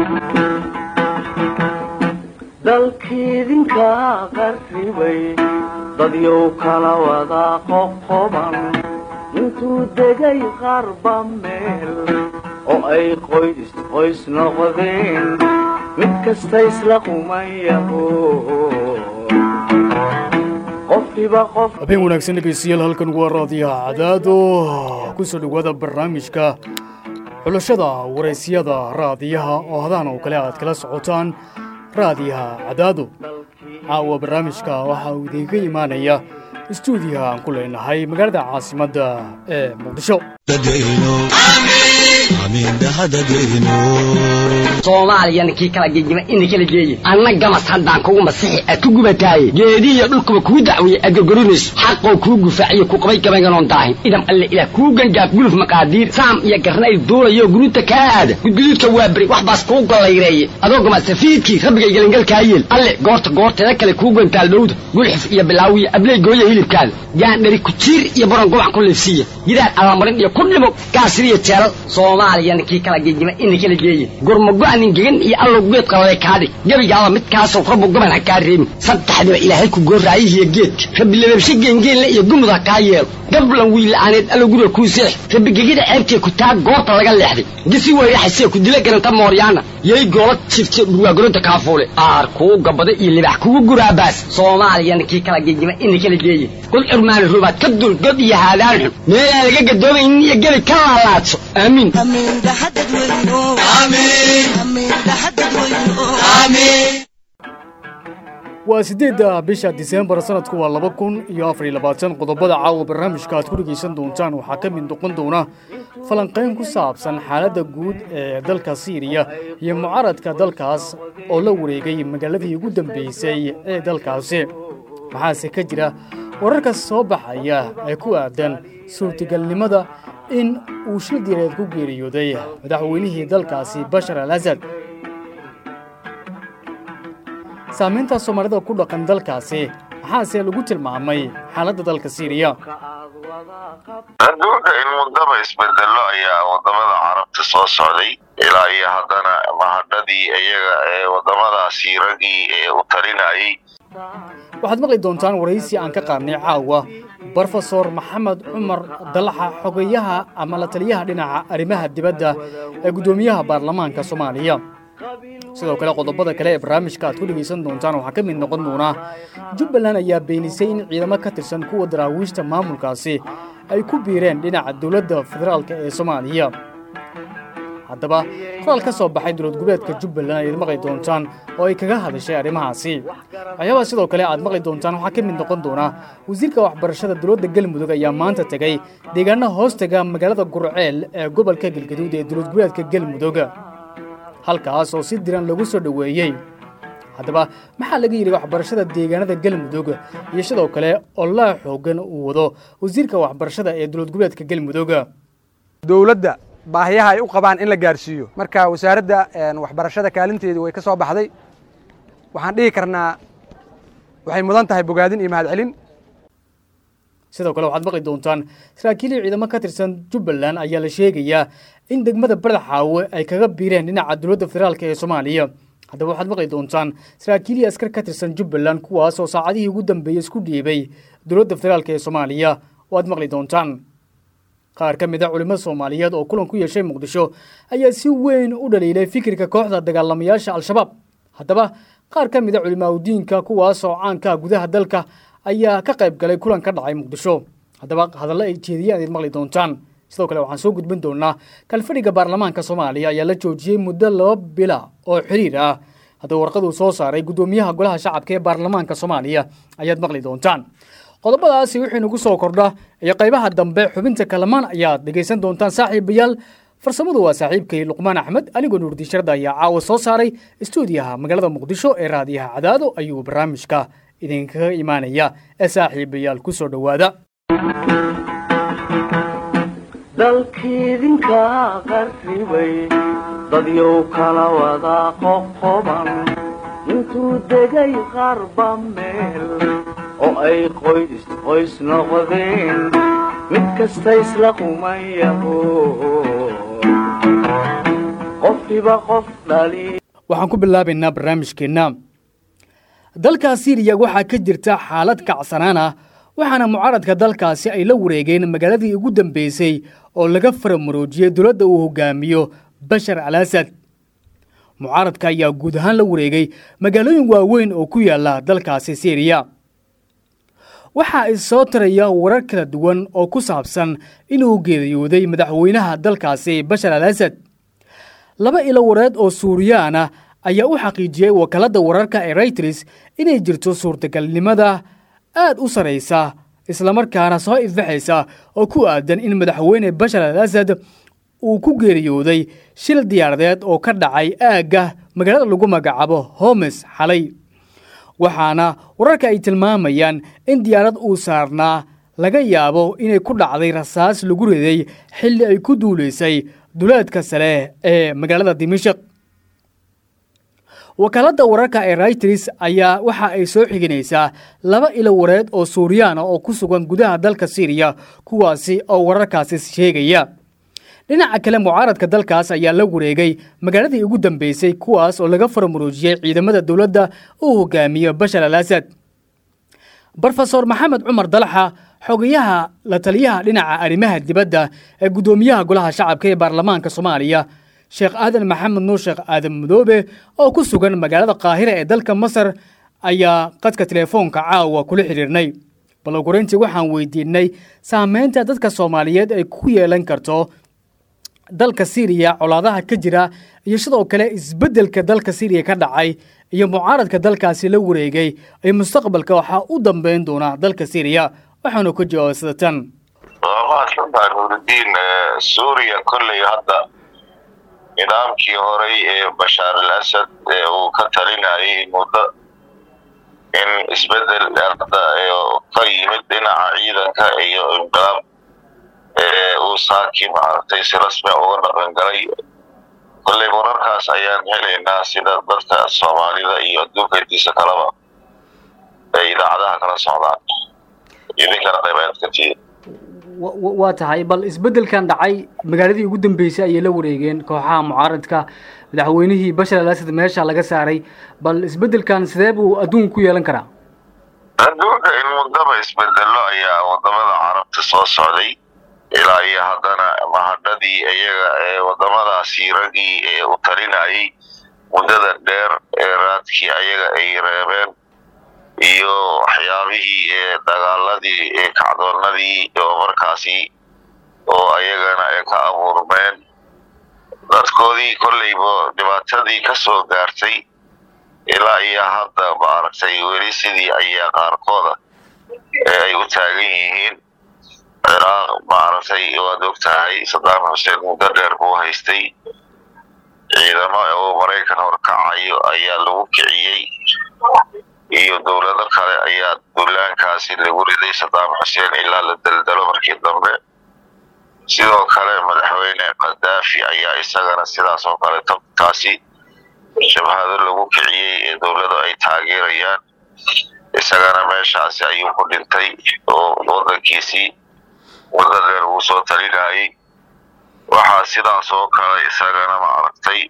dalkiidinka qarribay dadyow kala wada qoqoban intuu degay qarba meel oo ay qoys qoys noqdeen mid kasta isla qumayaho qofkiiba qof habeen wanaagsan dhegaystayaal halkan waa raadiyaha cadaado kusoo dhowaada barnaamijka xulashada waraysyada raadiyaha oo hadaan oo kale aad kala socotaan raadiyaha cadaado caawa barnaamijka waxaa uu idinka imaanaya istuudiyaha aan ku leenahay magaalada caasimadda ee muqdisho soomaaliyana kii kala gegima ina kala geeye anna gamas haddaan kugu masixi aad ku gubataaye geedihiyo dhulkuba kuu dacweeye aad gorgorinayso xaqoo kuu gufaaciyo ku qabay gabaynganoon daahin idam alle ilaah kuu gangaaf guluf maqaadiir saam iyo garnayl duulayo guruuta kaa aada gudguduudka waa beri wax baas kuu gollayreeye adoo gama safiidkii rabbigay gelangalkaa yeel alle goorta goorteeda kale kuu gantaal dhowda gulxif iyo bilaawiyo abley gooya hilibkaada gaandhari kujiir iyo baron gobac ku liifsiiya gidaar allamarin iyo ku dhimo gaasiriyo jeelal soomaaliyana kii kala gegima ina kala geeye gurmago-anin gegan iyo allow geedqalale kaadhig gebigaaba midkaasoo rabbu goban ha kaa reebin saddexdiba ilaahay ku gooraayihiyo geedka rabbi lababshe geengeenle iyo gumud ha kaa yeelo gablan wiila'aaneed allow guriga kuu seex rabbi gegida ceebtee ku taag goobta laga leexday gisi weyraxasee ku dila garanta mooryaana yay goola jifte dhurwaagolonta kaafuule aar kuu gabada iyo libax kugu guraabaas soomaaliyana kii kala gegima ina kala geeye god curmaani rubaad ka dul god iyo haadaan xun meelaan laga gadoomaynin iyo gebi ka laalaadso aamiin waa siddeedda bisha diseembar sanadku waa laba kun iyo afariyo labaatan qodobada caawa barnaamijka aad ku dhegaysan doontaan waxaa ka mid noqon doona falanqayn ku saabsan xaaladda guud ee dalka siiriya iyo mucaaradka dalkaas oo la wareegay magaaladii ugu dambeysay ee dalkaasi maxaase ka jira wararka soo baxaya ee ku aadan suurtagalnimada in uu shil direed ku geeriyooday madaxweynihii dalkaasi bashar al asad saamaynta soomaalida ku dhaqan dalkaasi maxaase lagu tilmaamay xaaladda dalka siiriya adduunka in muddaba isbedelo ayaa wadamada carabta soo socday ilaa iyo haddana mahadhadii iyaga ee wadamadaasi raggii ee u talinayay waxaad maqli doontaan waraysi aan ka qaadnay caawa brofesor maxamed cumar dalaxa xogeyaha ama la taliyaha dhinaca arrimaha dibadda ee guddoomiyaha baarlamaanka soomaaliya sidoo kale qodobada kale ee barnaamijka aad ku dhegaysan doontaan waxaa ka mid noqon doonaa jubbaland ayaa beenisay in ciidamo ka tirsan kuwa daraawiishta maamulkaasi ay ku biireen dhinaca dowladda federaalk ee soomaaliya haddaba qoraal ka soo baxay dowlad goboleedka jubbaland ayaad maqli doontaan oo ay kaga hadashay arrimahaasi waxyaabaa sidoo kale aad maqli doontaan waxaa ka mid noqon doona wasiirka waxbarashada dowladda galmudug ayaa maanta tegey deegaana hoostaga magaalada gurceel ee gobolka galgaduud ee dowlad goboleedka galmudug halkaas oo si diran lagu soo dhoweeyey haddaba maxaa laga yidhi waxbarashada deegaanada galmudug iyo sidoo kale olaa xoogan uu wado wasiirka waxbarashada ee dowlad goboleedka galmudug dowladda baahiyaha ay u qabaan in la gaarsiiyo marka wasaaradda waxbarashada kaalinteedii way ka soo baxday waxaan dhihi karnaa waxay mudan tahay bogaadin iyo mahadcelin sidoo kale waxaad maqli doontaan saraakiilii ciidamo ka tirsan jubbaland ayaa la sheegayaa in degmada badaxaawe ay kaga biireen dhinaca dowladda federaalk ee soomaaliya haddaba waxaad maqli doontaan saraakiilii askar ka tirsan jubbaland kuwaas oo saacadihii ugu dambeeyey isku dhiibay dowladda federaalk ee soomaaliya waad maqli doontaan qaar ka mid a culimmada soomaaliyeed oo kulan ku yeeshay muqdisho ayaa si weyn u dhaliilay fikirka kooxda dagaalamayaasha al-shabaab haddaba qaar ka mid a culimaadudiinka kuwaas oo caanka gudaha dalka ayaa ka qayb galay kulan ka dhacay muqdisho haddaba hadallo ay jeediyeen ayaad maqli doontaan sidoo kale waxaan soo gudbin doonaa kalfadhiga baarlamaanka soomaaliya ayaa la joojiyey muddo laba bila oo xiriir ah haddaba warqaduu soo saaray guddoomiyaha golaha shacabka ee baarlamaanka soomaaliya ayaad maqli doontaan qodobadaasi wixii nagu soo kordha iyo qaybaha dambe xubinta kalamaan ayaad dhegaysan doontaan saaxiibayaal farsamadu waa saaxiibkay luqmaan axmed anigoo nuurdiisharda ayaa caawa soo saaray istuudiyaha magaalada muqdisho ee raadiyaha cadaado ayuu barnaamijka idinkaga imaanaya ee saaxiibayaal ku soo dhowaada dalkiidinka qarribay dadyow kala wada qoqoban intuu degay qarba meel oo ay qoys qoys noqdeen mid kasta isla qumayaho qof rabbiba qof dhali waxaan ku bilaabaynaa barnaamijkeenna dalka siiriya waxaa ka jirta xaalad kacsanaan ah waxaana mucaaradka dalkaasi ay la wareegeen magaaladii ugu dambeysay oo laga faramuroojiyey dowladda uu hogaamiyo bashar al asad mucaaradka ayaa guud ahaan la wareegay magaalooyin waaweyn oo ku yaala dalkaasi siiriya waxaa issoo taraya warar kala duwan oo ku saabsan inuu geeriyooday madaxweynaha dalkaasi bashar al asad laba ilo wareed oo suuriyaan ah ayaa u xaqiijiyey wakaaladda wararka ee rayters inay jirto suurtagalnimada aad u saraysa islamarkaana soo ifbaxaysa oo ku aadan in madaxweyne bashar al asad uu ku geeriyooday shil diyaaradeed oo ka dhacay aagga magaalada lagu magacaabo homes xalay waxaana wararka ay tilmaamayaan in diyaarad uu saarnaa laga yaabo inay ku dhacday rasaas lagu riday xilli ay ku duulaysay duleedka sare ee magaalada dimashaq wakaaladda wararka ee rayters ayaa waxa ay soo xiginaysaa laba ilo wareed oo suuriyaana oo ku sugan gudaha dalka siiriya kuwaasi oo wararkaasi sheegaya dhinaca kale mucaaradka dalkaas ayaa la wareegay magaaladii ugu dambeysay kuwaas oo laga faramuroojiyey ciidamada dowladda uu hogaamiyo bashar al asad brofesor maxamed cumar dalaxa xogayaha la taliyaha dhinaca arrimaha dibadda ee guddoomiyaha golaha shacabka ee baarlamaanka soomaaliya sheekh aadan maxamed nuur sheekh aadan madoobe oo ku sugan magaalada qaahira ee dalka masar ayaa qadka teleefoonka caawa kula xidhiirnay balogurayntii waxaan weydiinay saameynta dadka soomaaliyeed ay ku yeelan karto dalka siiriya colaadaha ka jira iyo sidoo kale isbeddelka dalka siiriya ka dhacay iyo mucaaradka dalkaasi la wareegay ay mustaqbalka waxaa u dambeyn doonaa dalka siiriya waxaanu ka jawaabay sida tan waa mahadsantahay nuuridiin suuriya kolley hadda nidaamkii horey ee bashaar al asad ee uu ka talinayay muddo in isbedel hadda ka yimid dhinaca ciidanka iyo inqilaab uu saaki maaragtay si rasmi uga dhaqangalay kolley wararkaas ayaan helaynaa sida dadka soomaalida iyo adduunka intiisa kaleba ay idaacadaha kala socdaan idinkana qaybaad ka tihiin waa tahay bal isbeddelkan dhacay magaaladii ugu dambeysay ayay la wareegeen kooxaha mucaaradka madaxweynihii bashar al asad meesha laga saaray bal isbeddelkan sidee buu adduunka ku yeelan karaa adduunka in muddaba isbedelo ayaa wadamada carabta soo socday ilaa iyo haddana mahadhadii iyaga ee wadamadaasi raggii ee u talinayay muddada dheer ee raadkii ayaga ay reebeen iyo waxyaabihii ee dagaaladii ee kacdoonnadii oo markaasi oo ayagana ay ka abuurmeen dadkoodii kolleyba dhibaatadii ka soo gaartay ilaa iyo hadda maaragtay weli sidii ayaa qaarkooda ee ay u taagan yihiin ciraaq maaragtay waad og tahay sadaam xuseen muddo dheer buu haystay ciidamo oo maraykan horkacayo ayaa lagu kiciyey iyo dowlado kale ayaa duulaankaasi lagu riday sadaam xuseen ilaa la daldalo markii dambe sidoo kale madaxweyne kadaafi ayaa isagana sidaas oo kale tabtaasi shabhado lagu kiciyey ee dowladu ay taageerayaan isagana meeshaasi ayuu ku dhintay oo wadankiisii wadda dheer uu soo talinayay waxaa sidaas oo kale isagana maaragtay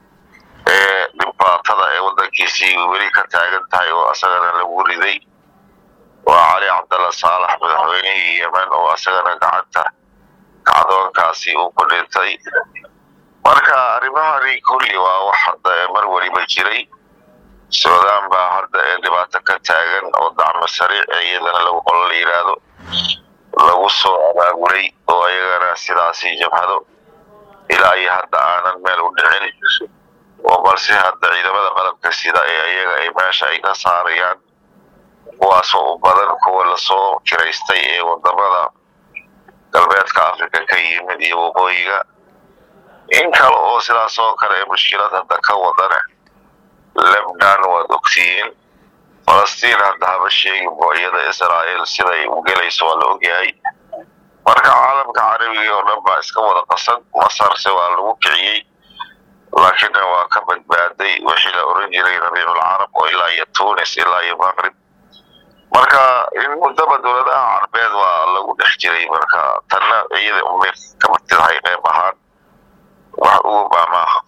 ee dhibaatada ee wadankiisii weli ka taagan tahay oo isagana lagu riday waa cali cabdalla saalax madaxweynihii yemen oo isagana gacanta kacdoonkaasi uu ku dhintay marka arrimahani kulli waa wax hadda mar weliba jiray suudaan baa hadda ee dhibaato ka taagan oo dacmo sariic ee iyadana lagu qolo la yidhaahdo lagu soo abaabulay oo iyagana sidaasi jabhado ilaa iyo hadda aanan meel u dhicin oo balse hadda ciidamada qalabka sida ee iyaga ay meesha ay ka saarayaan kuwaasoo u badan kuwa lasoo kiraystay ee wadamada galbeedka africa ka yimid iyo waqooyiga in kale oo sidaas oo kale ee mushkilad hadda ka wadana lebnan waad ogtihiin falastiin hadda haba sheeginbo iyada israa'iil siday u gelayso waa la ogyahay marka caalamka carabiga oo dhan baa iska wada qasan masarse waa lagu kiciyey laakiinna waa ka badbaaday wixii la oran jiray rabiicul carab oo ilaa iyo tunis ilaa iyo maqrib marka in muddaba dowladaha carbeed waa lagu dhex jiray marka tanna iyada umay ka mid tahay qeyb ahaan wax ugu baa maaha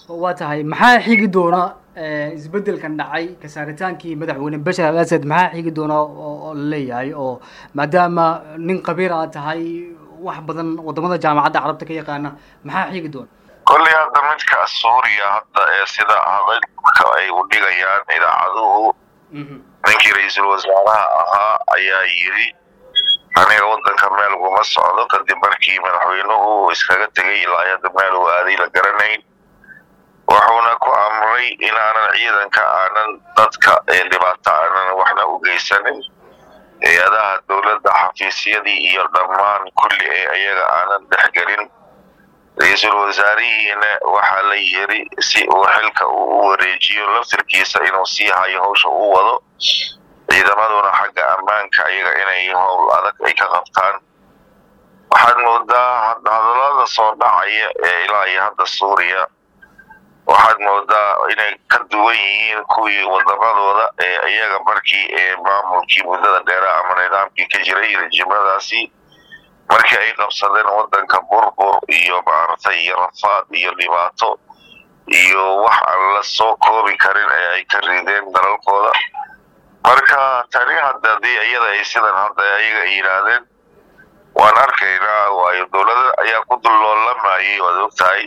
waa tahay maxaa xigi doona isbedelkan dhacay kasaaritaankii madaxweyne bashar al asad maxaa xigi doona oo la leeyahay oo maadaama nin qabiir aad tahay wax badan wadamada jaamacadda carabta ka yaqaana maxaa xigi doona kolley hadda midka suuriya hadda ee sida hadalka ay u dhigayaan idaacaduhu ninkii ra-iisul wasaaraha ahaa ayaa yidhi aniga waddanka meel uguma socdo kadib markii madaxweynuhu iskaga tegay ilaa hadda meel uu aaday la garanayn wuxuuna ku amray inaanan ciidanka aanan dadka dhibaato aanan waxna u geysanin hay-adaha dowladda xafiisyadii iyo dhammaan kulli ee iyaga aanan dhexgelin ra-iisul wasaarihiina waxaa la yiri si uu xilka uu u wareejiyo laftirkiisa inuu sii hayo hawsha uu wado ciidamaduna xagga ammaanka iyaga inay howl adag ay ka qabtaan waxaad moodaa hadallada soo dhacaya ee ilaa iyo hadda suuriya waxaad moodaa inay ka duwan yihiin kuwii wadamadooda ee iyaga markii ee maamulkii muddada dheera ama nidaamkii ka jiray rejimadaasi markii ay qabsadeen waddanka burbur iyo maaragtay iyo rafaad iyo dhibaato iyo wax aan la soo koobi karin ee ay ka rideen dalalkooda marka tani hadda dii iyada ay sidan hadda ayaga ay yidhaahdeen waan arkaynaa waayo dowlada ayaa ku dulloolamayay waad ogtahay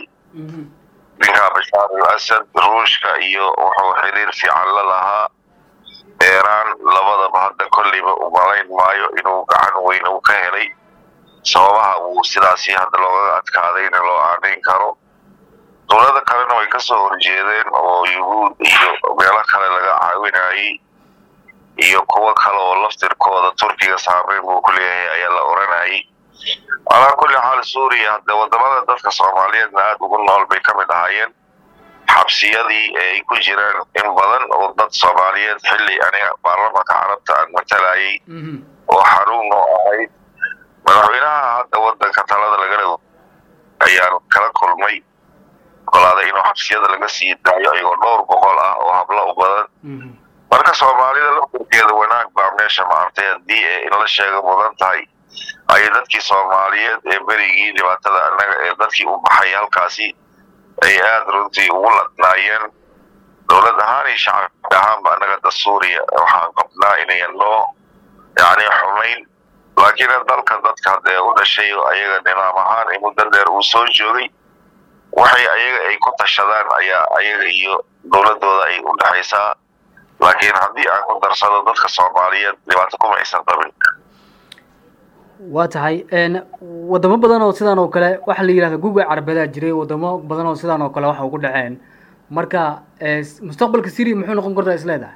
ninka bashaar al asad ruushka iyo wuxuu xiriir fiican la lahaa eeraan labadaba hadda kolleyba u malayn maayo inuu gacan weyn uu ka helay sababaha uu sidaasi hadda loogaga adkaadayna loo aanayn karo dowlada kalena way kasoo horjeedeen oo yuhuud iyo meelo kale laga caawinayay iyo kuwo kale oo laftirkooda turkiga saameyn buu ku leeyahay ayaa la oranayay calaa kulli xaal suuriya hadde wadamada dadka soomaaliyeedna aada ugu nool bay ka mid ahaayeen xabsiyadii ee ay ku jiraan in badan oo dad soomaaliyeed xilli aniga baarlamanka carabta aan matalayay oo xaruun oo ahayd madaxweynaha hadda waddanka talada lagala ayaan kala kulmay ogolaaday inuu xabsiyada laga sii daayo ayagoo dhowr boqol ah oo hablo u badan marka soomaalida laftirkeeda wanaag baa meesha maartay haddii ee in la sheega mudan tahay ay dadkii soomaaliyeed ee berigii dhibaatada annaga ee dadkii u baxay halkaasi ay aada runtii ugu ladnaayeen dowlad ahaan iyo shacabka ahaanba annaga da suuriya waxaan qabnaa inayan loo yacni xumayn laakiin dalka dadka haddee u dhashay oo ayaga nidaam ahaan ee muddo dheer uu soo joogay waxay ayaga ay ku tashadaan ayaa ayaga iyo dowladooda ay u dhexaysaa laakiin haddii aan ku darsado dadka soomaaliyeed dhibaato kuma aysan qabin waa tahay wadamo badan oo sidaan oo kale waxaa la yidhahda guga carabedaa jiray wadamo badan oo sidaan oo kale waxa ugu dhaceen marka mustaqbalka syria muxuu noqon kartaa is leedahay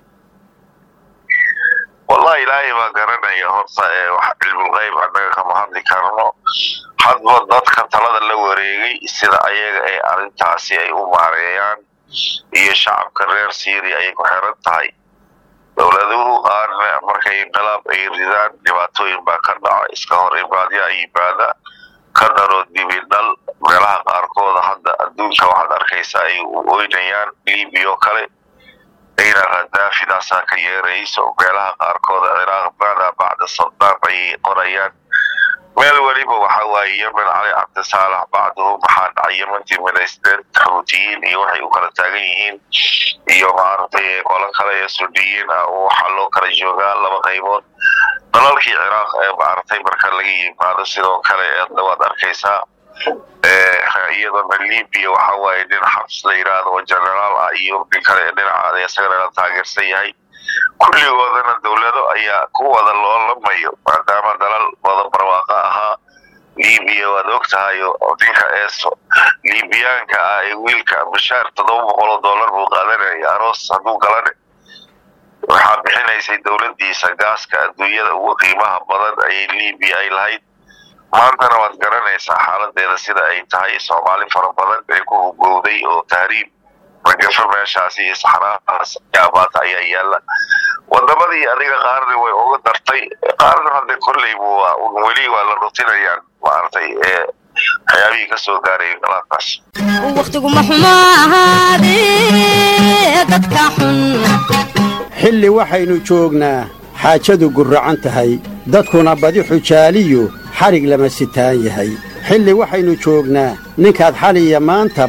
wallahi ilaahay baa garanaya horta ee wax cilmulgeyb annaga kama hadli karno hadba dadka talada la wareegay sida ayaga ee arrintaasi ay u maareeyaan iyo shacabka reer syria ayay ku xiran tahay dowladuhu qaarna markay inqilaab ay ridaan dhibaatooyin baa ka dhaca iska hor imaadyaa yimaada ka daro dibidhal meelaha qaarkooda hadda adduunka waxaad arkaysaa ay u oynayaan libiya oo kale ayna khadaafidaasaa ka yeerayso meelaha qaarkooda ciraaq maada bacda saddaam ayay qorayaan meel weliba waxa waaye yemen cali cabdisaalax bacduhu maxaa dhacay yementii midaysteen xuutiyiin iyo waxay u kala taagan yihiin iyo maaragtay qolo kale ee suniyiin ah oo waxaa loo kala joogaa laba qaybood dalalkii ciraaq ee maaragtay marka laga yimaado sidoo kale eedna waad arkaysaa iyadona libiya waxa waaye nin xabs la yidhaahdo oo generaal ah iyo nin kale ee dhinacaada isagana la taageersan yahay kulligoodana dowlado ayaa ku wada loolamayo maadaama dalal wada barwaaqo ahaa libiya waad og tahay oo ninka eeso libiyaanka ah ee wiilka bashaar toddoba boqol oo dollar buu qaadanaya aroos hadduu galane waxaa bixinaysay dowladdiisa gaaska adduunyada ugu qiimaha badan ayay libiya ay lahayd maantana waad garanaysaa xaaladeeda sida ay tahay soomaali fara badan ee ku hugowday oo tahriib magafo meeshaasi iyo saxraadaas yaabaata ayaa yaalla wadamadii adiga qaarna way uga dartay qaarna hadde kolleybu waa un weli waa la rutinayaan maaragtay ee waxyaabihii ka soo gaaray inqilaabkaas wakhtiguma xumo ahaadee dadka xun xilli waxaynu joognaa xaajadu gurracan tahay dadkuna badi xujaaliyu xadhig lama sitaan yahay xilli waxaynu joognaa ninkaad xaliya maantaba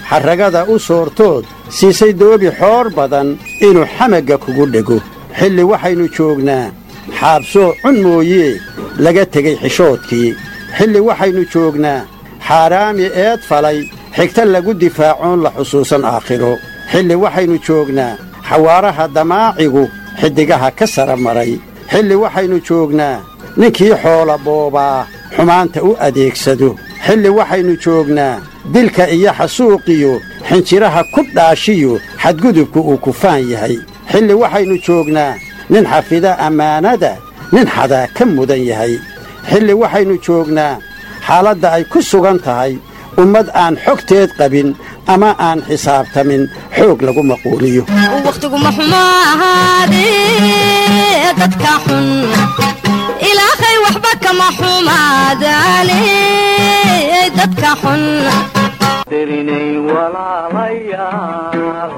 xarragada u soortood siisay doobi xoor badan inuu xamagga kugu dhego xilli waxaynu joognaa xaabsoo cun mooyee laga tegey xishoodkii xilli waxaynu joognaa xaaraami eed falay xigta lagu difaacoon la xusuusan aakhiro xilli waxaynu joognaa xawaaraha damaacigu xiddigaha ka sara maray xilli waxaynu joognaa ninkii xoola boobaa xumaanta u adeegsado xilli waxaynu joognaa dilka iyo xasuuqiyo xinjiraha ku dhaashiyo xadgudubku uu kufaan yahay xilli waxaynu joognaa nin xafida ammaanada nin xadaa ka mudan yahay xilli waxaynu joognaa xaaladda ay ku sugan tahay ummad aan xogteed qabin ama aan xisaabtamin xoog lagu maquuliyo wakhtiguma xumo ahaadee dadka xun ilaahay waxba kama xumaadaane dadka xun derinay walaalayaal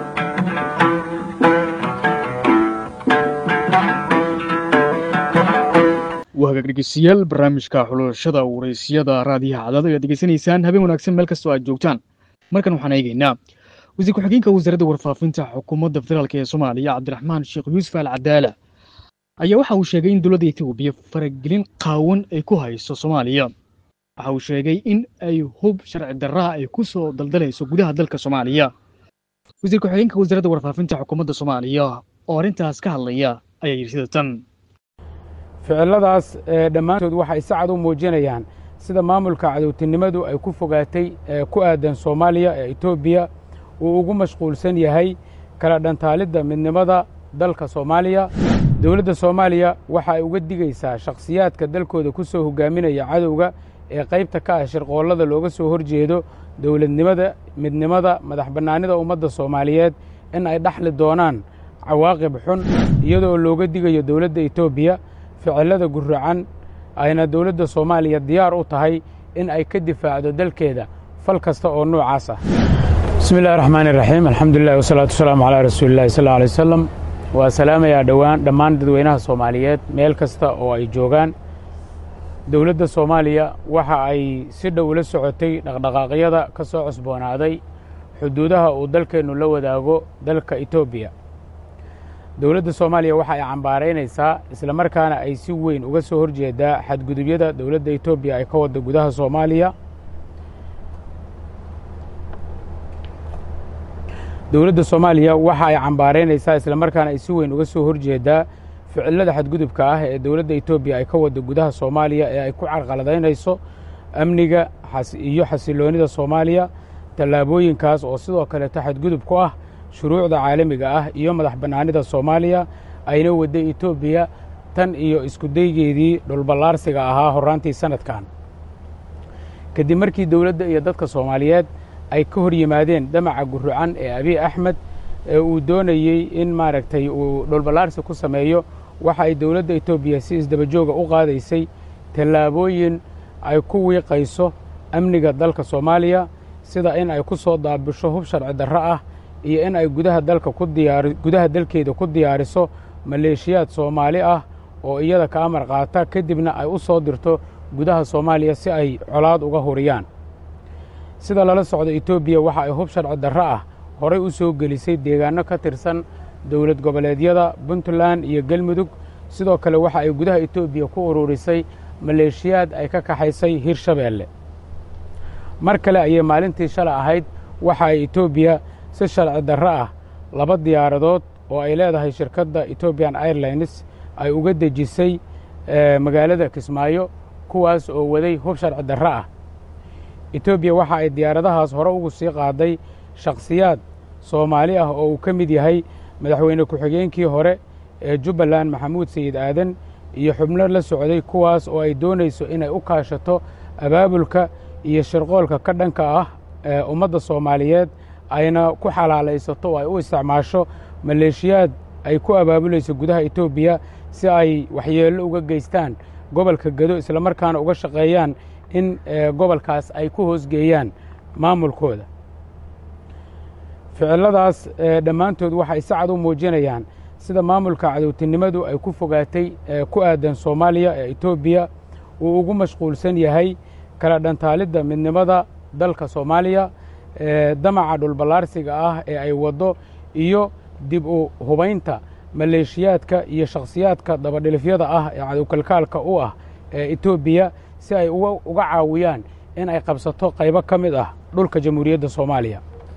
waa hagaag dhegeystayaal barnaamijka xulashada waraysyada raadiyaha cadaado ayaad degeysanaysaan habeen wanaagsan meel kastoo aad joogtaan markan waxaan eegaynaa wasiir ku-xigeenka wasaaradda warfaafinta xukuumadda federaalk ee soomaaliya cabdiraxmaan sheekh yuusuf al cadaala ayaa waxa uu sheegay in dowladda etoobiya faragelin qaawan ay ku hayso soomaaliya waxa uu sheegay in ay hub sharci darraha ay ku soo daldalayso gudaha dalka soomaaliya wasiir ku-xigeenka wasaaradda warfaafinta xukuumadda soomaaliya oo arrintaas ka hadlaya ayaa yidhi sida tan ficiladaas ee dhammaantood waxay si cad u muujinayaan sida maamulka cadowtinimadu ay ku fogaatay ee ku aadan soomaaliya ee etoobiya uu ugu mashquulsan yahay kala dhantaalidda midnimada dalka soomaaliya dowladda soomaaliya waxa ay uga digaysaa shakhsiyaadka dalkooda ku soo hogaaminaya cadowga ee qaybta ka ah shirqoollada looga soo horjeedo dowladnimada midnimada madax bannaanida ummadda soomaaliyeed in ay dhaxli doonaan cawaaqib xun iyadoo looga digayo dowladda etoobiya ficillada guracan ayna dowladda soomaaliya diyaar u tahay in ay ka difaacdo dalkeeda fal kasta oo noocaas ah bismi illahi raxmaan iraxiim alxamdulilah wasalaatu wasalaamu calaa rasuulillahi sal alla alay wasalam waa salaamayaa dhowaan dhammaan dadweynaha soomaaliyeed meel kasta oo ay joogaan dowladda soomaaliya waxa ay si dhow la socotay dhaqdhaqaaqyada ka soo cusboonaaday xuduudaha uu dalkeennu la wadaago dalka etoobiya dowladda soomaaliya waxa ay cambaaraynaysaa isla markaana ay si weyn uga soo horjeedaa xadgudubyada dowladda etoobiya ay ka wadda gudaha soomaaliya dowladda soomaaliya waxa ay cambaaraynaysaa isla markaana ay si weyn uga soo horjeedaa ficilada xadgudubka ah ee dowladda etoobiya ay ka wadda gudaha soomaaliya ee ay ku carqaladaynayso amniga iyo xasiloonnida soomaaliya tallaabooyinkaas oo sidoo kaleeto xadgudub ku ah shuruucda caalamiga ah iyo madax bannaanida soomaaliya ayna wadday etoobiya tan iyo iskudaygeedii dhulballaarsiga ahaa horraantii sannadkan kadib markii dowladda iyo dadka soomaaliyeed ay ka hor yimaadeen damaca gurrucan ee abiy axmed ee uu doonayey in maaragtay uu dhulballaarsi ku sameeyo waxa ay dowladda etoobiya si isdabajooga u qaadaysay tallaabooyin ay ku wiiqayso amniga dalka soomaaliya sida in ay ku soo daabisho hub sharci darro ah iyo in ay gudaha dalka ku diyaari gudaha dalkeeda ku diyaariso maleeshiyaad soomaali ah oo iyada ka amar qaata kadibna ay u soo dirto gudaha soomaaliya si ay colaad uga huriyaan sida lala socdo etoobiya waxa ay hub sharci darro ah horay u soo gelisay deegaanno ka tirsan dowlad goboleedyada puntland iyo galmudug sidoo kale waxa ay gudaha etoobiya ku ururisay maleeshiyaad ay ka kaxaysay hirshabeelle mar kale ayay maalintii shalay ahayd waxa ay etoobiya si sharci darro ah laba diyaaradood oo ay leedahay shirkadda etobian airlines ay uga dejisay magaalada kismaayo kuwaas oo waday hub sharci darro ah etoobiya waxa ay diyaaradahaas hore ugu sii qaaday shakhsiyaad soomaali ah oo uu ka mid yahay madaxweyne ku-xigeenkii hore ee jubbaland maxamuud sayid aadan iyo xubno la socday kuwaas oo ay doonayso inay u kaashato abaabulka iyo shirqoolka ka dhanka ah ee ummadda soomaaliyeed ayna ku xalaalaysato oo ay u isticmaasho maleeshiyaad ay ku abaabulayso gudaha etoobiya si ay waxyeello uga geystaan gobolka gedo islamarkaana uga shaqeeyaan in gobolkaas ay ku hoosgeeyaan maamulkooda ficiladaas dhammaantood waxay si cad u muujinayaan sida maamulka cadowtinimadu ay ku fogaatay ee ku aadan soomaaliya ee etoobiya uu ugu mashquulsan yahay kala dhantaalidda midnimada dalka soomaaliya damaca dhulballaarsiga ah ee ay waddo iyo dib u hubaynta maleeshiyaadka iyo shakhsiyaadka dabadhilifyada ah ee cadowkalkaalka u ah ee etoobiya si ay uga caawiyaan in ay qabsato qaybo ka mid ah dhulka jamhuuriyadda soomaaliya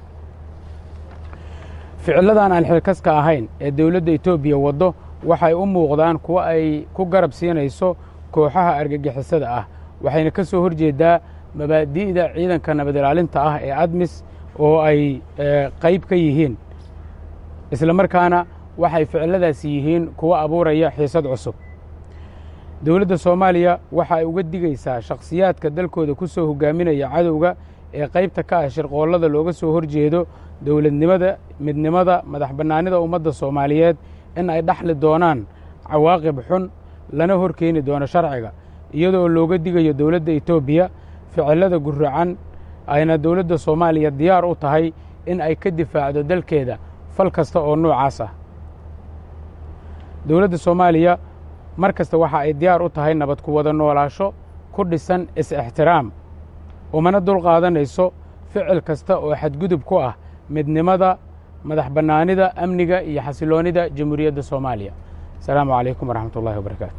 ficilladan aan xilkaska ahayn ee dowladda etoobiya waddo waxay u muuqdaan kuwo ay ku garab siinayso kooxaha argagixisada ah waxayna ka soo horjeeddaa mabaadi'da ciidanka nabad ilaalinta ah ee admis oo ay qayb ka yihiin isla markaana waxay ficilladaasi yihiin kuwo abuuraya xiisad cusub dowladda soomaaliya waxa ay uga digaysaa shakhsiyaadka dalkooda ku soo hogaaminaya cadowga ee qaybta ka ah shirqoollada looga soo horjeedo dowladnimada midnimada madax bannaanida ummadda soomaaliyeed in ay dhaxli doonaan cawaaqib xun lana hor keeni doono sharciga iyadoo looga digayo dowladda etoobiya ficillada guracan ayna dowladda soomaaliya diyaar u tahay in ay ka difaacdo dalkeeda fal kasta oo noocaas ah dowladda soomaaliya mar kasta waxa ay diyaar u tahay nabad ku wada noolaasho ku dhisan is-ixtiraam umana dul qaadanayso ficil kasta oo xadgudub ku ah midnimada madax bannaanida amniga iyo xasiloonnida jamhuuriyadda soomaaliya asalaamu calaykum waraxmat ullahi wabarakaatu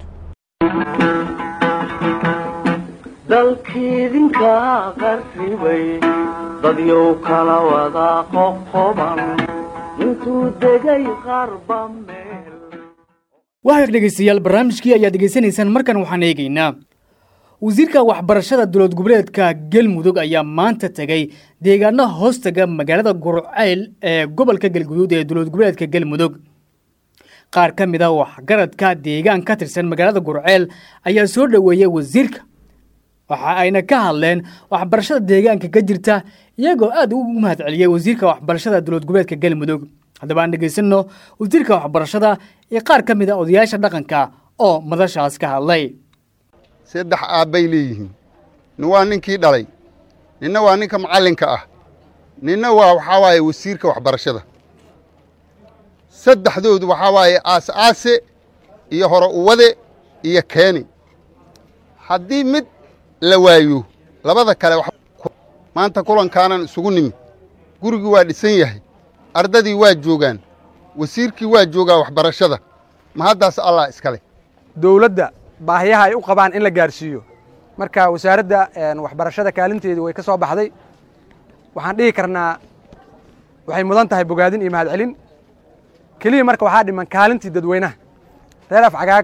dalkiidinka qarribay dadyow kala wada qoqoban intuu degay qarba meel waxa dhegaystayaal barnaamijkii ayaad degeysanaysaan markan waxaan eegaynaa wasiirka waxbarashada dowlad goboleedka galmudug ayaa maanta tegey deegaano hoostaga magaalada gurceyl ee gobolka galguduud ee dowlad goboleedka galmudug qaar ka mid a waxgaradka deegaan ka tirsan magaalada gurceyl ayaa soo dhoweeyey wasiirka waxa ayna ka hadleen waxbarashada deegaanka ka jirta iyagoo aad ugu mahad celiyey wasiirka waxbarashada dowlad goboleedka galmudug haddaba aan dhegaysanno wasiirka waxbarashada iyo qaar ka mid a odayaasha dhaqanka oo madashaas ka hadlay saddex aabbay leeyihiin nin waa ninkii dhalay ninna waa ninka macallinka ah ninna waa waxaa waaye wasiirka waxbarashada saddexdoodu waxaa waaye aas aase iyo hore uwade iyo keeni haddii mid la waayo labada kale maanta kulankaanan isugu nimid gurigii waa dhisan yahay ardadii waa joogaan wasiirkii waa joogaa waxbarashada ma haddaas allah iskale dowladda baahiyaha ay u qabaan in la gaarsiiyo marka wasaaradda waxbarashada kaalinteedu way ka soo baxday waxaan dhihi karnaa waxay mudan tahay bogaadin iyo mahad celin keliya marka waxaa dhiman kaalintii dadweynaha reer afcagaag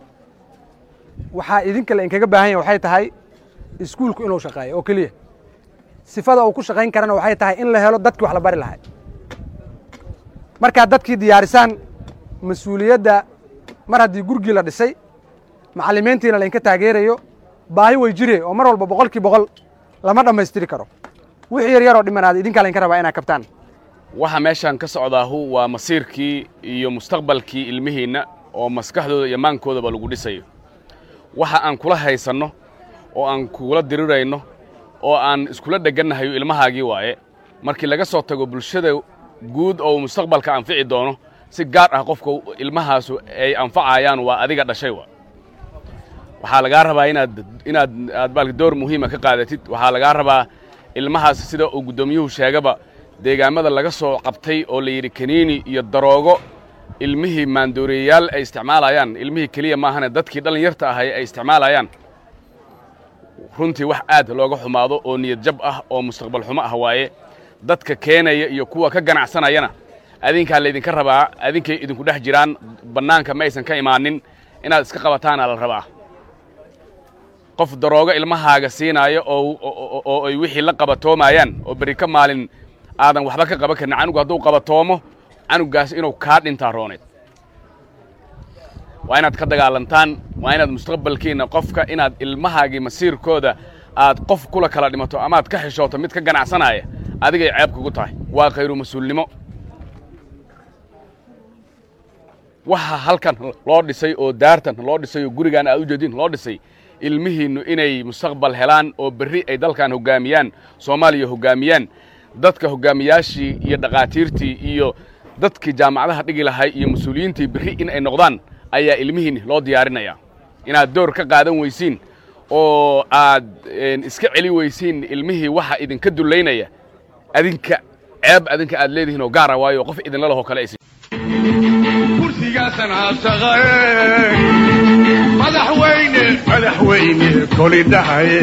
waxaa idinka la inkaga baahan yahay waxay tahay iskuulku inuu shaqeeyo oo keliya sifada uu ku shaqayn karana waxay tahay in la helo dadkii wax la bari lahay markaad dadkii diyaarisaan mas-uuliyadda mar haddii gurigii la dhisay macallimiintiina lainka taageerayo baahi way jire oo mar walba boqolkii boqol lama dhammaystiri karo wixii yar yaroo dhiman aad idinkaa lainka rabaa inaad kabtaan waxa meeshaan ka socdaahu waa masiirkii iyo mustaqbalkii ilmihiinna oo maskaxdooda iyo maankoodaba lagu dhisayo waxa aan kula haysanno oo aan kula dirirayno oo aan iskula dheggannahayo ilmahaagii waaye markii laga soo tago bulshada guud oo uu mustaqbalka anfici doono si gaar ah qofka ilmahaasu ay anfacayaan waa adiga dhashay waa waxaa lagaa rabaa inaad inaad aad baalka door muhiima ka qaadatid waxaa lagaa rabaa ilmahaas sida uu guddoomiyuhu sheegaba deegaamada laga soo qabtay oo la yidhi kaniini iyo daroogo ilmihii maandooreeyayaal ay isticmaalayaan ilmihii keliya maahane dadkii dhallinyarta ahay ay isticmaalayaan runtii wax aad looga xumaado oo niyad jab ah oo mustaqbal xumo ah waaye dadka keenaya iyo kuwa ka ganacsanayana adinkaa laydinka rabaa adinkay idinku dhex jiraan bannaanka ma aysan ka imaanin inaad iska qabataana la rabaa qof daroogo ilmahaaga siinaayo oo ay wixii la qabatoomayaan oo beri ka maalin aadan waxba ka qaban karin canugu hadduu qabatoomo canugaas inuu kaa dhintaa rooneed waa inaad ka dagaalantaan waa inaad mustaqbalkiinna qofka inaad ilmahaagii masiirkooda aad qof kula kala dhimato amaad ka xishooto mid ka ganacsanaya adigay ceeb kugu tahay waa khayru mas-uulnimo waxa halkan loo dhisay oo daartan loo dhisay oo gurigaan aad u jeedin loo dhisay ilmihiinnu inay mustaqbal helaan oo berri ay dalkan hoggaamiyaan soomaaliya hoggaamiyaan dadka hoggaamiyaashii iyo dhakhaatiirtii iyo dadkii jaamacadaha dhigi lahay iyo mas-uuliyiintii berri in ay noqdaan ayaa ilmihiinni loo diyaarinayaa inaad door ka qaadan weysiin oo aad iska celi weysiin ilmihii waxa idinka dullaynaya adinka ceeb adinka aad leedihiin oo gaara waayo qof idinla lahoo kale aysan kursigaasan haashaqae madaxweyne madaxweyne koli dhahaye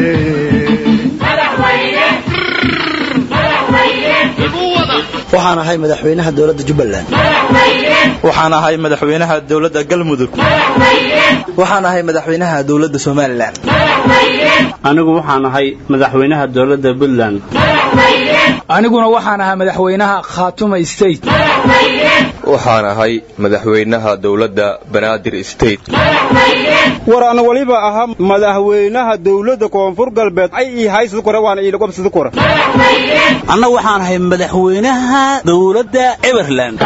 waxaan ahay madaxweynaha dowladda jubbaland waxaan ahay madaxweynaha dowladda galmudug waxaan ahay madaxweynaha dowladda somalilan anigu waxaan ahay madaxweynaha dowladda puntland aniguna waxaan ahaa madaxweynaha khaatuma state waxaan ahay madaxweynaha dowladda banaadir state war ana waliba ahaa madaxweynaha dowladda koonfur galbeed ay ii haysid kore waana ii lagobsidi kore anna waxaan ahay madaxweynaha dowladda everland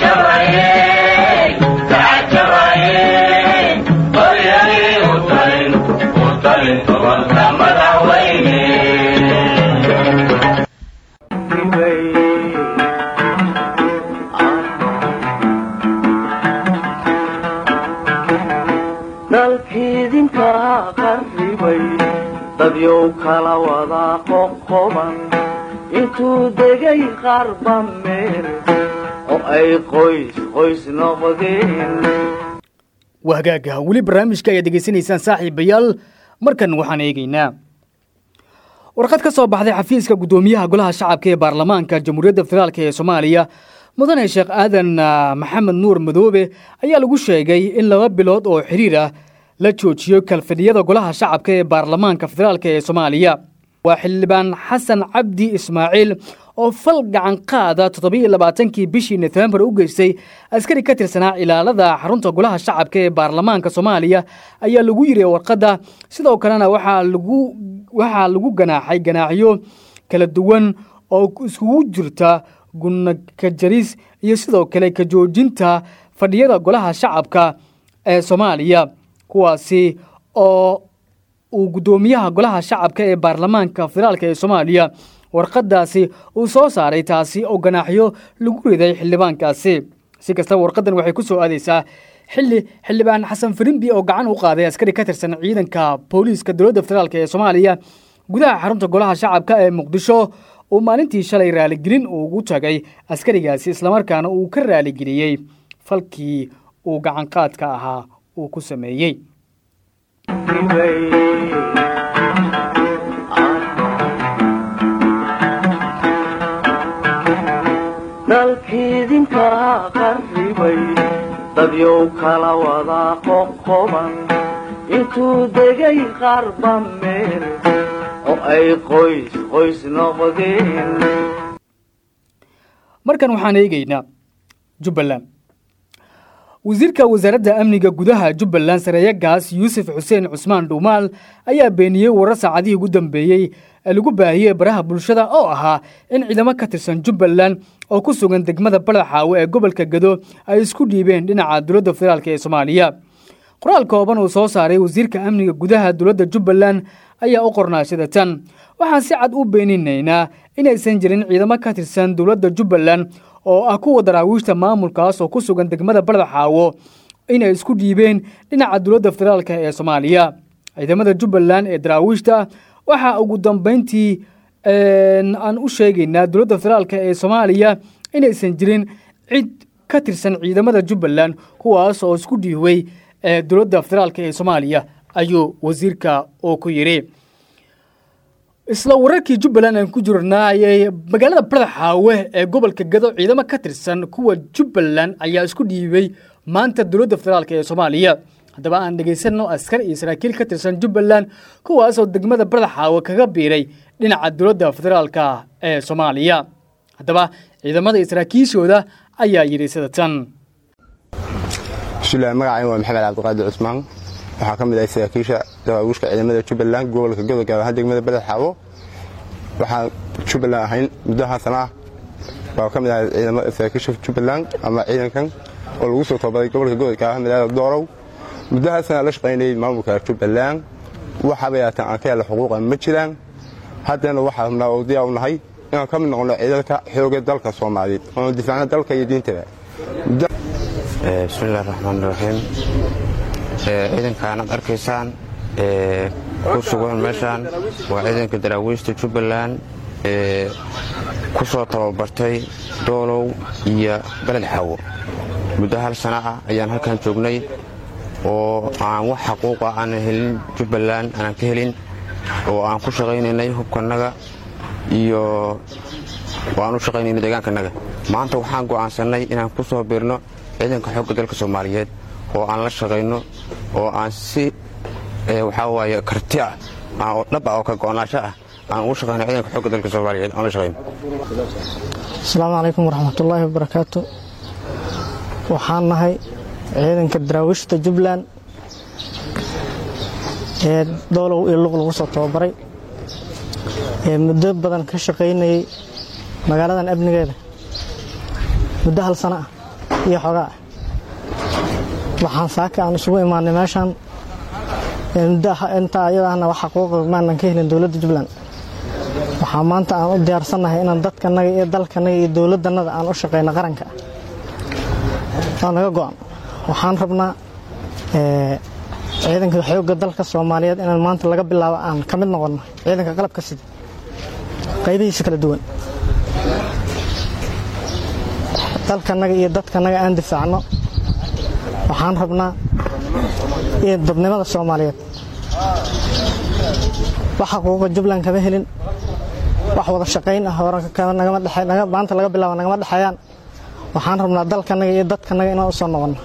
dalkiidinka qarribay dadyow kala wada qoqoban intuu degay qarba meel oo ay qoys qoys noqdeen waa hagaaga weli barnaamijka ayaad degeysanaysaan saaxiibayaal markan waxaan eegaynaa warqad ka soo baxday xafiiska guddoomiyaha golaha shacabka ee baarlamaanka jamhuuriyadda federaalk ee soomaaliya mudane sheekh aadan maxamed nuur madoobe ayaa lagu sheegay in laba bilood oo xiriir ah la joojiyo kalfadhiyada golaha shacabka ee baarlamaanka federaalk ee soomaaliya waa xildhibaan xasan cabdi ismaaciil oo fal gacan qaada toddobiiyo labaatankii bishii nofembar u geystay askari ka tirsanaa ilaalada xarunta golaha shacabka ee baarlamaanka soomaaliya ayaa lagu yiri warqadda sidoo kalena waxaa lagu waxaa lagu ganaaxay ganaaxyo kala duwan oo iskugu jirta guna ka jaris iyo sidoo kale ka joojinta fadhiyada golaha shacabka ee soomaaliya kuwaasi oo uu guddoomiyaha golaha shacabka ee baarlamaanka federaalk ee soomaaliya warqadaasi uu soo saaray taasi oo ganaaxyo lagu riday xildhibaankaasi si kastaba warqadan waxay ku soo aadaysaa xilli xildhibaan xasan firimbi oo gacan u qaaday askari ka tirsan ciidanka booliiska dowladda federaalk ee soomaaliya gudaha xarunta golaha shacabka ee muqdisho uu maalintii shalay raaligelin ugu tagay askarigaasi islamarkaana uu ka raaligeliyey falkii uu gacanqaadka ahaa uu ku sameeyey dalkiidinka qarribay dadyow kala wada qoqoban intuu degay qarba meel oo ay qoys qoys noqdeen markan waxaan eegaynaa jubbaland wasiirka wasaaradda amniga gudaha jubbaland sareeyagaas yuusuf xuseen cusmaan dhuumaal ayaa beeniyey warar saacadihii ugu dambeeyey ee lagu baahiyey baraha bulshada oo ahaa in ciidamo ka tirsan jubbaland oo ku sugan degmada badaxaawe ee gobolka gado ay isku dhiibeen dhinaca dowladda federaalk ee soomaaliya qoraal kooban uu soo saaray wasiirka amniga gudaha dowladda jubbaland ayaa u qornaa sida tan waxaan si cad u beeninaynaa inaysan jirin ciidamo ka tirsan dowladda jubbaland oo ah kuwa daraawiishta maamulkaas oo ku sugan degmada badaxaawo inay isku dhiibeen dhinaca dowladda federaalk ee soomaaliya ciidamada jubbaland ee daraawiishta waxaa ugu dambeyntii aan u sheegaynaa dowladda federaalk ee soomaaliya inaysan jirin cid ka tirsan ciidamada jubbaland kuwaas oo isku dhiibay ee dowladda federaalk ee soomaaliya ayuu wasiirka oo ku yidhi isla wararkii jubbaland aan ku jirnaa ayay magaalada badaxaawe ee gobolka gado ciidamo ka tirsan kuwa jubbaland ayaa isku dhiibay maanta dowladda federaalk ee soomaaliya haddaba aan dhegaysanno askar iyo saraakiil ka tirsan jubbaland kuwaasoo degmada badaxaawe kaga biiray dhinaca dowladda federaalka ee soomaaliya haddaba ciidamada iyo saraakiishooda ayaa yidhi sida tan bismillahi magacayga waa maxamed cabdiqaadir cusmaan waxaa ka mid ahay saraakiisha dawaawiishka ciidamada jubbaland gobolka godo gaar ahaan degmada badaxaawo waxaan jubbaland ahayn muddaha sana ah baa ka mid ahay ciidamada saraakiisha jubbaland ama ciidankan oo lagu soo tababaray gobolka godo gaar ahaan magaalada doorow muddahaasana la shaqaynayay maamulka jubbaland waxaaba yaataan aan ka hela xuquuqa ma jiraan haddana waxaa rabnaa oo diyaa u nahay inaan ka mid noqono ciidanka xooga dalka soomaaliyeed oonu difaacno dalka iyo diintaba bismillahi raxmaan raxiim ciidankaan aad arkaysaan ku sugan meeshaan waa ciidanka daraawiishta jubbaland ku soo tababartay doolow iyo beled xaawo muddo hal sana ah ayaan halkan joognay oo aan wax xaquuqa aanan helin jubbaland aanan ka helin oo aan ku shaqaynaynay hubkanaga iyo oo aan u shaqaynaynay deegaankanaga maanta waxaan go'aansannay inaan ku soo biirno ciidanka xoogga dalka soomaaliyeed oo aan la shaqayno oo aan si waxaa waaye karti ah oo dhab ah oo ka go'naasho ah aan ugu shaqayno ciidanka xoogga dalka soomaaliyeed aan la shaqayno asalaamu calaykum waraxmatullaahi wabarakaatu waxaan nahay ciidanka daraawiishta jubbaland ee doolow iyo luq lagu soo tababaray ee muddo badan ka shaqaynayay magaaladan amnigeeda muddo hal sana ah iyo xogaa ah waxaan saaka aan isugu imaanay meeshaan intaa ayadaahna wax xaquuqa maanan ka helin dowladda jubbaland waxaa maanta aan u diyaarsannahay inaan dadkanaga iyo dalkanaga iyo dowladannada aan u shaqayno qaranka waa naga go'an waxaan rabnaa ciidanka xoogga dalka soomaaliyeed inaan maanta laga bilaabo aan ka mid noqonno ciidanka qalabka sida qaybihiisa kala duwan dalkanaga iyo dadkanaga aan difaacno waxaan rabnaa iyo dadnimada soomaaliyeed wax xaquuqa jubbaland kama helin wax wada shaqayn ah maanta laga bilaabo nagama dhexeeyaan waxaan rabnaa dalkanaga iyo dadkanaga inaan u soo noqonno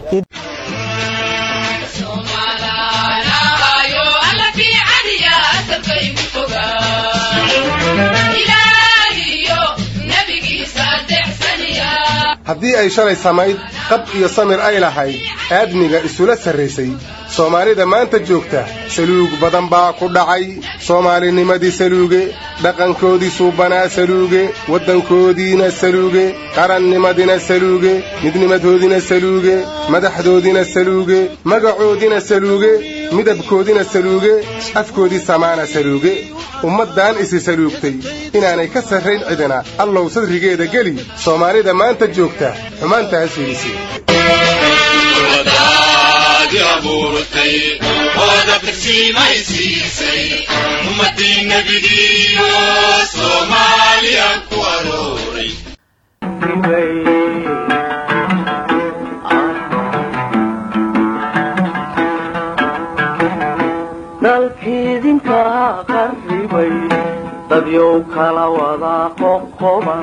haddii ay shalay samayd qab iyo samir ay lahayd aadmiga isula sarraysay soomaalida maanta joogta saluug badan baa ku dhacay soomaalinimadii saluuge dhaqankoodii suubanaa saluuge waddankoodiina saluuge qarannimadina saluuge midnimadoodina saluuge madaxdoodina saluuge magacoodina saluuge midabkoodina saluuge afkoodii samaana saluuge ummaddan isi saluugtay inaanay ka sarrayn cidina allow sadrigeeda geli soomaalida maanta joogta xumaantaas fiidisi dalkiidinka qarribay dadyow kala wada qoqoban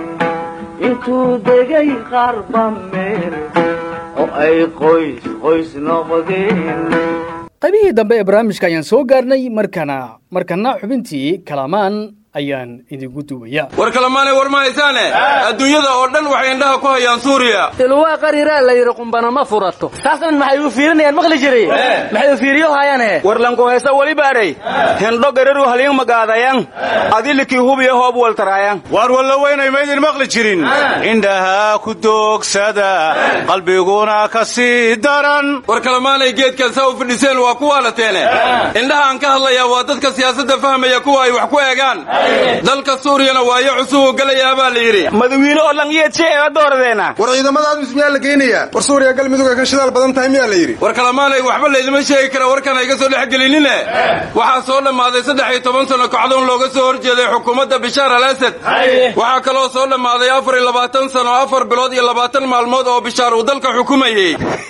intuu degay qarba meel oo ay qoys qoys noqdeen qaybihii dambe ee barnaamijka ayaan soo gaarnay markana markana xubintii kalamaan ayaan idinku duwaya war kalamaanay war ma haysaane adduunyada oo dhan waxay indhaha ku hayaan suuriya ilwaa qariraa la yidhi qumbana ma furato taasna maxay u fiirinayaan maqli jiray maxay u fiiriyo hayaane war lankoheesa weli baadhay hendho gararu halin magaadayan adilikii hubiya hoob waltaraayan waar walla weynay maydin maqli jirin indhaha ku doogsada qalbiguna ka sii daran war kalamaanay geedkan saa u fidhiseen waa ku waalateene indhaha aan ka hadlayaa waa dadka siyaasadda fahmaya kuwa ay wax ku eegaan dalka suuriyana waayo cusubuu gelayaa baa la yidhi madawiine oo langiyeedseega dooradeena war ciidamadaadus miyaa la geynayaa war suuriya galmudug ay ka shidaal badan tahay miyaa la yidhi war kalamaanay waxba laydima sheegi kara warkan ayga soo dhex gelinine waxaa soo dhammaaday saddex iyo toban sano kacdoon looga soo hor jeeday xukuumadda bishaar al asad waxaa kaloo soo dhammaaday afar iyo labaatan sano afar bilood iyo labaatan maalmood oo bishaar uu dalka xukumayey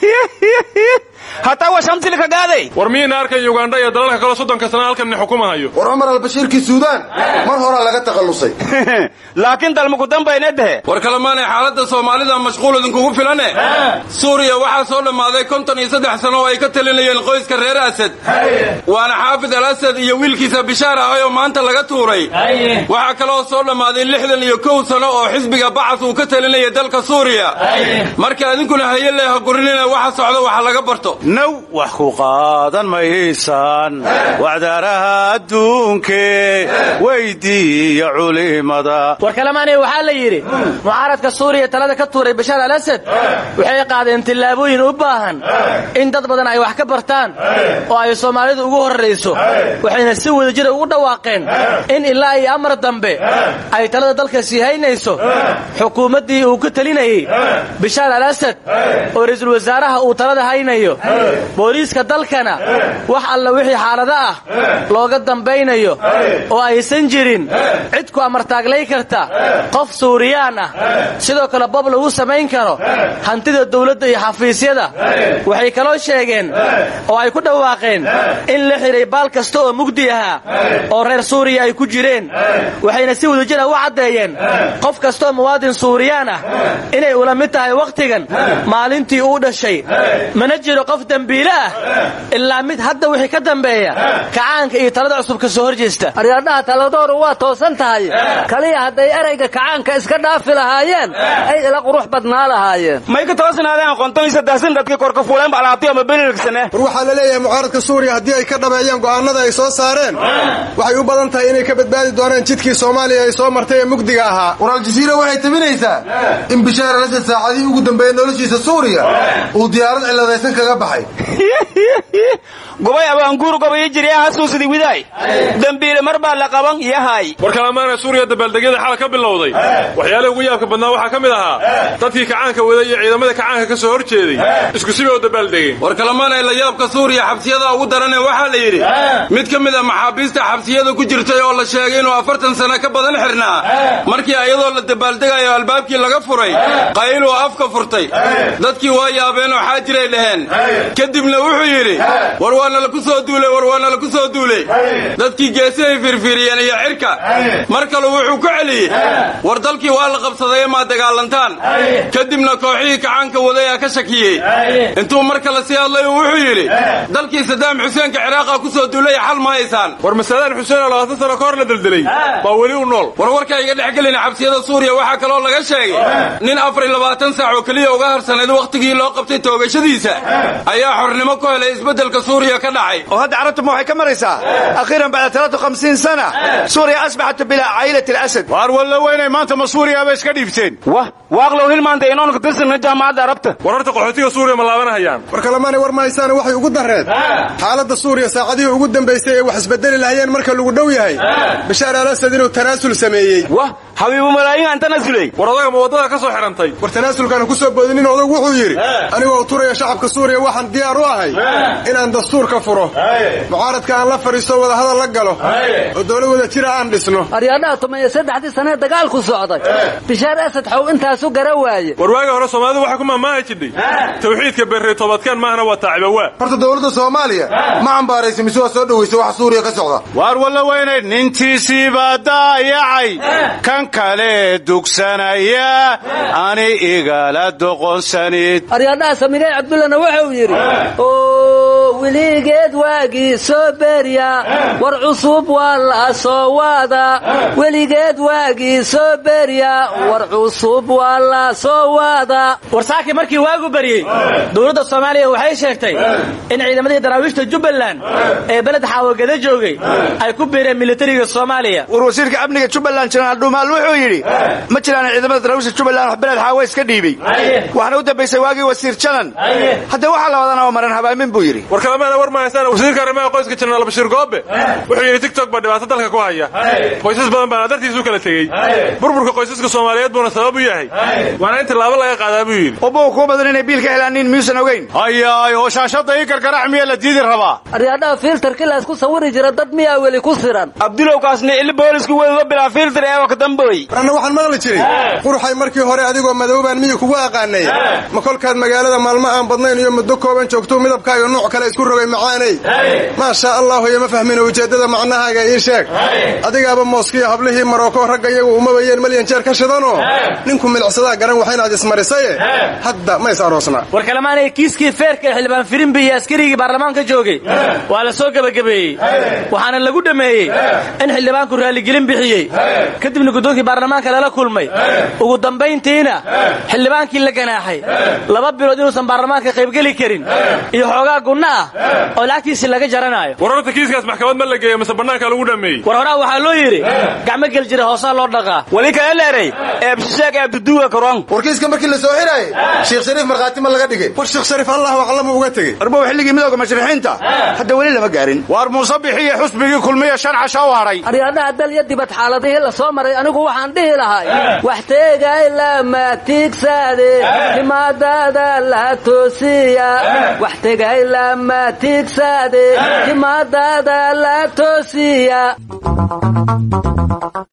hataa waa shamsilka gaaday war miyayna arkan yugandha iyo dalalka kaloo soddonka sana halkanni xukumahayo war cumar albashiirkii suudaan mar horaa laga takhallusay laakiin dalmaku dambayna dehe war kalamaanay xaaladda soomaalida mashquul idinkugu filane suuriya waxaa soo dhammaaday konton iyo saddex sano oo ay ka talinayeen qoyska reer asad waana xaafid al asad iyo wiilkiisa bishaar ahay oo maanta laga tuuray waxaa kaloo soo dhammaaday lixdan iyo kow sano oo xisbiga bacas uu ka talinayay dalka suuriya marka idinkuna haye leeha gurinina waxa socdo waxa laga barto naw wax ku qaadan maysaan wacdaaraha adduunke weydiiya culimada war kalamaanay waxaa la yidhi mucaaradka suuriya talada ka tuuray bashaar al asad waxay qaadeen tillaabooyin u baahan in dad badan ay wax ka bartaan oo ay soomaalidu ugu horrayso waxayna si wadajira ugu dhawaaqeen in ilaa iyo amar dambe ay talada dalka sii haynayso xukuumaddii uu ka telinayey bishaar al asad oo ra'iisul wasaaraha uu talada haynayo booliiska dalkana wax alla wixii xaalado ah looga dambaynayo oo aysan jirin cid ku amartaaglay karta qof suuriyaan ah sidoo kale bob lagu samayn karo hantida dawladda iyo xafiisyada waxay kaloo sheegeen oo ay ku dhawaaqeen in la xidhay baal kasta oo mugdi ahaa oo reer suuriya ay ku jireen waxayna si wadajir ah u caddeeyeen qof kastaoo muwaadin suuriyaan ah inay ula mid tahay wakhtigan maalintii uu dhashay mana jiro qof dembiile ah ilaa mid hadda wixii ka dambeeya kacaanka iyo talada cusub ka soo hor jeesta aryaadhaha taladooru waa toosan tahay kaliya hadday erayga kacaanka iska dhaafi lahaayeen ay ila qurux badnaa lahaayeen may ka toosnaadeen qonton iyo saddexsan dadkii korka fuuleen balaatiyo ama benilksane war waxaa la leeyahay mucaaradka suuriya haddii ay ka dhabeeyaan go'aanada ay soo saareen waxay u badan tahay inay ka badbaadi doonaan jidkii soomaaliya ay soo martay ee mugdiga ahaa war aljaziira waxay tabinaysaa in bishaar alasad saacadihii ugu dambeeyey noloshiisa suuriya uu diyaarad ciladaysan kaga baxay gobay abaanguur gobayo jirya hasuusidi widaay dembiile mar baa la qaban yahay war kalamaana suuriya dabaaldegyada xal ka bilowday waxyaalaha ugu yaabka badnaa waxaa ka mid ahaa dadkii kacaanka waday iyo ciidamada kacaanka ka soo hor jeeday isku sibay u dabaaldegeen war kalamaanay la yaabka suuriya xabsiyada ugu darane waxaa la yidhi mid ka mid a maxaabiista xabsiyada ku jirtay oo la sheegay inuu afartan sano ka badan xirnaa markii ayadoo la dabaaldegayo albaabkii laga furay qayluu afka furtay dadkii waa yaabeenoo xaajiray dhaheen kadibna wuxuu yidhi war waana laku soo duuley war waana laku soo duuley dadkii geesihay firfiriyeen iyo cirka mar kalu wuxuu ku celiyey war dalkii waa la qabsaday maa dagaalantaan kadibna kooxihii kacaanka waday aa ka shakiyey intuu mar kale sii hadlay wuxuu yidhi dalkii sadaam xuseenka ciraaqa ku soo duulay xal ma haysaan war masalaan xuseen oo labaatan sano ka hor la deldelay baa weli u nool war warka iga dhex gelina xabsiyada suuriya waxaa kaloo laga sheegay nin afar iyo labaatan saac oo keliya uga harsanayd wakhtigii loo qabtay toogashadiisa ayaa xornimo ku helay isbeddelka suuriya ka dhacay oo hadda carabtuma waxay ka maraysaa akhiiran bacda talaatu hamsiin sana suuriya asbaxat bilaa caylati alasad waar walla weynay maanta ma suuriyaaba iska dhiibteen wah waaqlow hilmaanta inoon ka tirsanna jaamacadda arabta war horta qaxootiga suuriya ma laabanahayaan war kalamaanay war mahaysaane waxay ugu darreed xaaladda suuriya saacadihii ugu dambaysay ee wax isbedeli lahayeen marka lagu dhow yahay bashaar al asad inuu tanaasul sameeyey wah habiibu malaayiin aan tanaasulay war odaga ma waddada ka soo xidhantay war tanaasulkaana ku soo boodinin odagu wuxuu yidhi anigoo turaya shacabka suuriya waxaan diyaar u ahay inaan dastuurka furo mucaaradka aan la fadhiisto wadahadal la galo oo dowlad wada jira aan dhisno aryaadhaha tumayo saddexdii sanee dagaalku socday bishaar asad xow intaasu gara waaye war waagii hore soomaalidu waxaa ku maamaahi jidhay tawxiidka berrey toobadkeen maahna waa taacibawa horta dowladda soomaaliya ma cambaaraysa mise waa soo dhowaysa waxa suuriya ka socda waar walla weynay nintiisii baa daayacay kan kale dugsanaya ani igala doqonsanid aryaadhaha saminey cabdullana wuxuu yidhi oo weligeed waagii soo berya war cusub waa la soo waada weligeed waagii soo berya war cusub waa la soo waada warsaakii markii waagu baryey dowladda soomaaliya waxay sheegtay in ciidamadii daraawiishta jubbaland ee beled xaawagada joogay ay ku biireen militariga soomaaliya war wasiirka amniga jubbaland jenaraal dhuumaal wuxuu yidhi ma jiraan ciidamada daraawiishta jubbaland wax beled xaawa iska dhiibay waxaana u dambaysay waagii wasiir jalan hadda waxaa la wadana oo maran habaamin buu yidhi war kalamaana war mahaysaan wasiirka arrimaha qoyska jenaraal bashiir goobe wuxuu yidhi tigtok baa dhibaato dalka ku haya qoysas badan baana dartiisu kala tegey burburka qoysaska soomaaliyeed buuna sabab u yahay waana in tilaabo laga qaadaa buu yidhi ubuga kuu badan inay biil ka helaanin miyuusan ogeyn hayaay oo shaashadda ii gargarax miya la diidi rabaa aryaadhaha fiiltarkii laysku sawiri jira dad miyaa weli ku siran abdulowkaasna ili booliska weduga bilaa fiiltar eewa ka damboy anna waxaan maqli jiray quruxay markii hore adigoo madoobaan miyi kugu aqaanay ma kolkaad magaalada maalmo aan badnayn iyo muddo kooban joogtuu midabkaaga nuuc kale isku rogay macaaney maa shaa allahu iyo ma fahmina ujeeddada macnahaaga ii sheeg adigaaba mooskiyo hablihii maroko ragga iyagu umabayeen malyan jeer ka shidanoo ninku milicsadaa garan waxaynaad ismarisaye hadda ma is aroosnaa war kalamaanay kiiskii feerka ee xildhibaan firimbi iyo askarigii baarlamaanka joogay waa la soo gebagabeeyey waxaana lagu dhammeeyey in xildhibaanku raalligelin bixiyey kadibna guddoonkii baarlamaanka lala kulmay ugu dambayntiina xildhibaankii la ganaaxay laba bilood inuusan baarlamaanka qaybgeli karin iyo xoogaa gunna ah oo lacagtiisii laga jaranayo war horta kiiskaas maxkamad ma la geeyo mise bannaanka lagu dhammeeyey war horaa waxaa loo yidhi gacmo gel jira hoosaa loo dhaqaa wali kala leeray eebshisheeg eebduduga karon warkiiska markii la soo xiraayey sheekh shariif markhaati ma laga dhigay war sheekh shariif allahu aclamu uga tegey arbow xilligii midooga mashrixiinta hadda weli lama gaarin waar muuse bixiye xusbigii kulmiya shan casho u hadhay aryaadhaha dalya dibad xaaladihii la soo maray anigu waxaan dhihi lahay wax teegay lama tiigsaade timaadada la toosiya wax tegay lama tiigsaade timaadada la toosiya